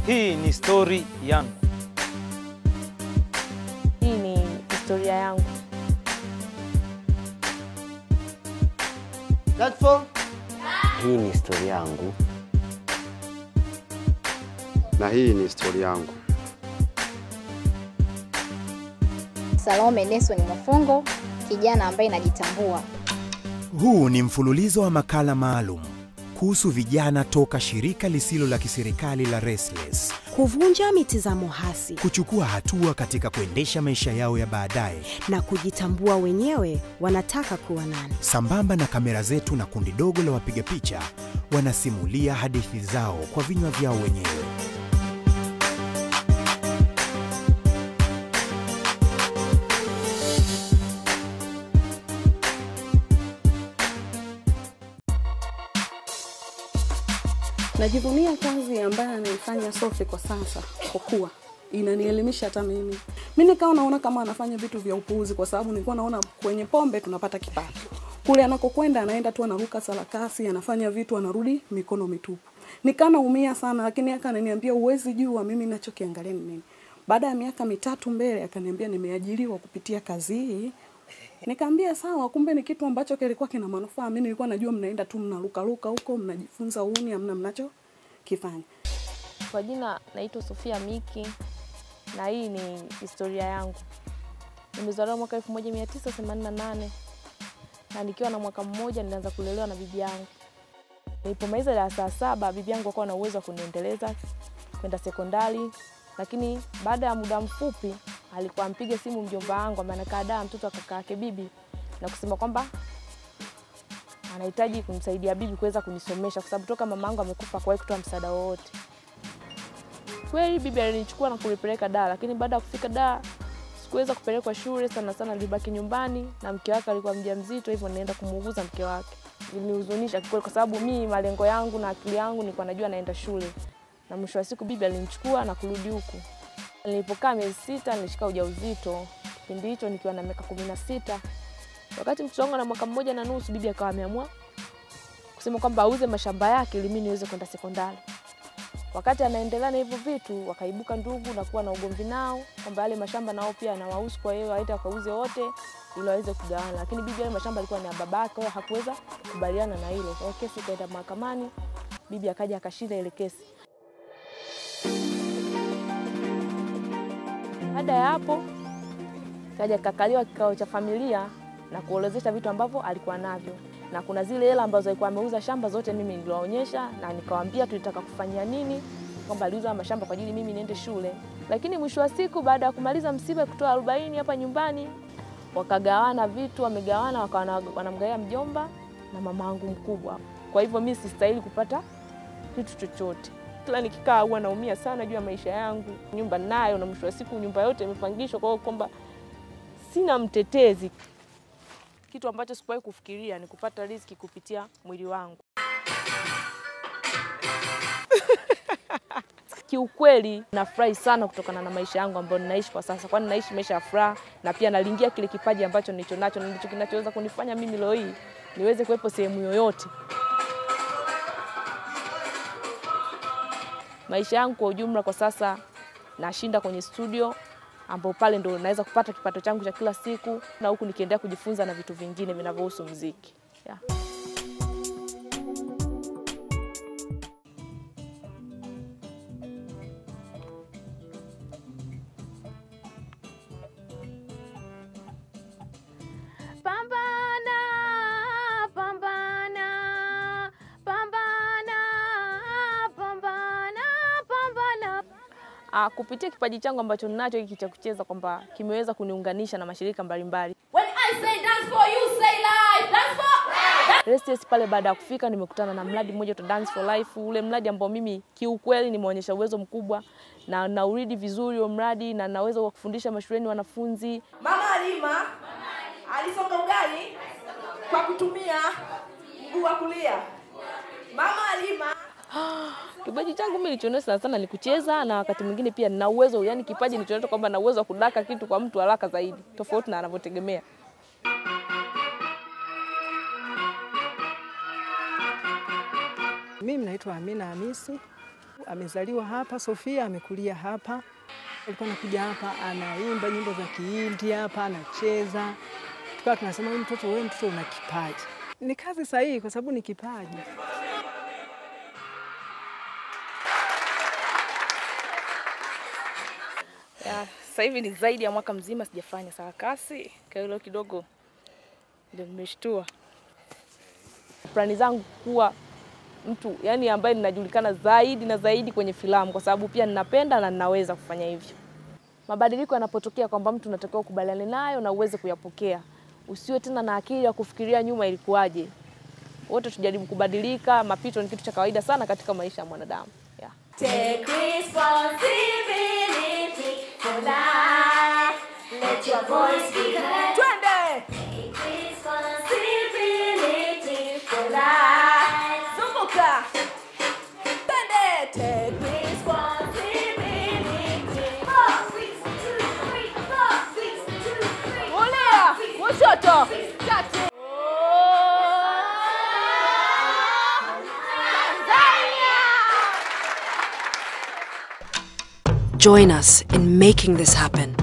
Hii ni stori yangu. Hii ni historia yangu. That's for Hii ni historia yangu. na hii ni historia yangu. Salome Nelson Mwafongo, kijana ambaye najitambua. Huu ni mfululizo wa makala maalum kuhusu vijana toka shirika lisilo la kiserikali la Restless kuvunja mitizamo hasi kuchukua hatua katika kuendesha maisha yao ya baadaye na kujitambua wenyewe wanataka kuwa nani. sambamba na kamera zetu na kundi dogo la wapiga picha wanasimulia hadithi zao kwa vinywa vyao wenyewe. Najivunia kazi ambayo anaifanya Sophie kwa sasa, kwa kuwa inanielimisha hata mimi. Mimi nikawa naona kama anafanya vitu vya upuuzi, kwa sababu nilikuwa naona kwenye pombe tunapata kipato, kule anakokwenda anaenda tu anaruka sarakasi, anafanya vitu, anarudi mikono mitupu. Nikaa naumia sana, lakini akananiambia uwezi jua mimi ninachokiangalia ni nini. Baada ya miaka mitatu mbele, akaniambia nimeajiriwa kupitia kazi hii Nikamwambia sawa, kumbe ni kitu ambacho kilikuwa kina manufaa. Mimi nilikuwa najua mnaenda tu mnarukaruka huko mnajifunza uni, hamna mnacho kifanya. Kwa jina naitwa Sofia Miki na hii ni historia yangu. Nimezaliwa mwaka 1988 na nikiwa na mwaka mmoja nilianza kulelewa na bibi yangu. Nilipomaliza darasa la saba, bibi yangu akawa na uwezo wa kuniendeleza kwenda sekondari, lakini baada ya muda mfupi alikuwa ampiga simu mjomba wangu ambaye anakaa daa mtoto wa kaka yake bibi na kusema kwamba anahitaji kumsaidia bibi kuweza kunisomesha kwa sababu toka mama yangu amekufa hakuwahi kutoa msaada wowote. Kweli bibi alinichukua na kunipeleka daa, lakini baada ya kufika daa sikuweza kupelekwa shule sana sana, nilibaki nyumbani na mke wake alikuwa mjamzito, hivyo ninaenda kumuuguza mke wake. Ilinihuzunisha kikweli, kwa sababu mimi malengo yangu na akili yangu nilikuwa najua naenda shule, na mwisho wa siku bibi alinichukua na kurudi huku. Nilipokaa miezi sita nilishika ujauzito, kipindi hicho nikiwa na miaka kumi na sita. Wakati mtoto wangu na mwaka mmoja na nusu, bibi akawa ameamua kusema kwamba auze mashamba yake ili mimi niweze kwenda sekondari. Wakati anaendelea na hivyo vitu, wakaibuka ndugu na kuwa na ugomvi nao kwamba yale mashamba nao pia anawahusu, kwa hiyo waende wakauze wote ili waweze kugawana, lakini bibi yale mashamba alikuwa ni ya babake, kwa hiyo hakuweza kukubaliana na hilo. Kwa hiyo kesi ikaenda mahakamani, bibi akaja akashinda ile kesi. Baada ya hapo kaja kakaliwa kikao cha familia na kuolezesha vitu ambavyo alikuwa navyo, na kuna zile hela ambazo alikuwa ameuza shamba zote mimi niliwaonyesha na nikawaambia tulitaka kufanyia nini, kwamba aliuza mashamba kwa ajili mimi niende shule. Lakini mwisho wa siku, baada ya kumaliza msiba kutoa arobaini hapa nyumbani, wakagawana vitu, wamegawana, wakawa wanamgawia mjomba na mama yangu mkubwa. Kwa hivyo mimi sistahili kupata kitu chochote kila nikikaa huwa naumia sana juu ya maisha yangu. Nyumba nayo na mwisho wa siku nyumba yote imepangishwa, kwa hiyo kwamba sina mtetezi. Kitu ambacho sikuwahi kufikiria ni kupata riziki kupitia mwili wangu. Kiukweli nafurahi sana kutokana na maisha yangu ambayo ninaishi kwa sasa, kwani naishi maisha ya furaha na pia nalingia kile kipaji ambacho nilicho nacho na ndicho kinachoweza kunifanya mimi leo hii niweze kuwepo sehemu yoyote. maisha yangu kwa ujumla kwa sasa nashinda kwenye studio ambapo pale ndo naweza kupata kipato changu cha kila siku na huku nikiendelea kujifunza na vitu vingine vinavyohusu muziki yeah. Pambana, pambana, pambana, pambana, pambana. Ah, kupitia kipaji changu ambacho ninacho hiki cha kucheza kwamba kimeweza kuniunganisha na mashirika mbalimbali. When I say dance for you, say live. Dance for Restless pale baada ya kufika nimekutana na mradi mmoja wa Dance for Life, ule mradi ambao mimi kiukweli nimeonyesha uwezo mkubwa na nauridi vizuri huo mradi na naweza wa kufundisha mashuleni wanafunzi. Mama Alima alisonga ugali kwa kutumia mguu wa kulia. Mama Alima Kipaji changu mimi nilichoonyesha sana sana ni kucheza na wakati mwingine pia nina uwezo, yani kipaji nilichoonyesha kwamba na uwezo wa kudaka kitu kwa mtu haraka zaidi, tofauti na anavyotegemea. Mimi naitwa Amina Hamisi. amezaliwa hapa, Sofia amekulia hapa. Alikuwa anakuja hapa anaimba nyimbo za Kihindi hapa, anacheza. Tukawa tunasema huyu mtoto, wewe mtoto una kipaji. Ni kazi sahihi kwa sababu ni kipaji. Ya, sasa hivi ni zaidi ya mwaka mzima sijafanya sarakasi, kwa hilo kidogo ndio nimeshtua. Plani zangu kuwa mtu yani ambaye ninajulikana zaidi na zaidi kwenye filamu, kwa sababu pia ninapenda na ninaweza kufanya hivyo. Mabadiliko yanapotokea kwamba mtu unatakiwa ukubaliane nayo na uweze kuyapokea, usiwe tena na akili ya kufikiria nyuma ilikuwaje. Wote tujaribu kubadilika. Mapito ni kitu cha kawaida sana katika maisha ya mwanadamu yeah. Take responsibility for life. Let your voice be heard. Twende. Take responsibility for life. Zunguka. Twende. Take Responsibility. Four, six, two, three, four, six, two, three, Kulia, kushoto, kati. Join us in making this happen.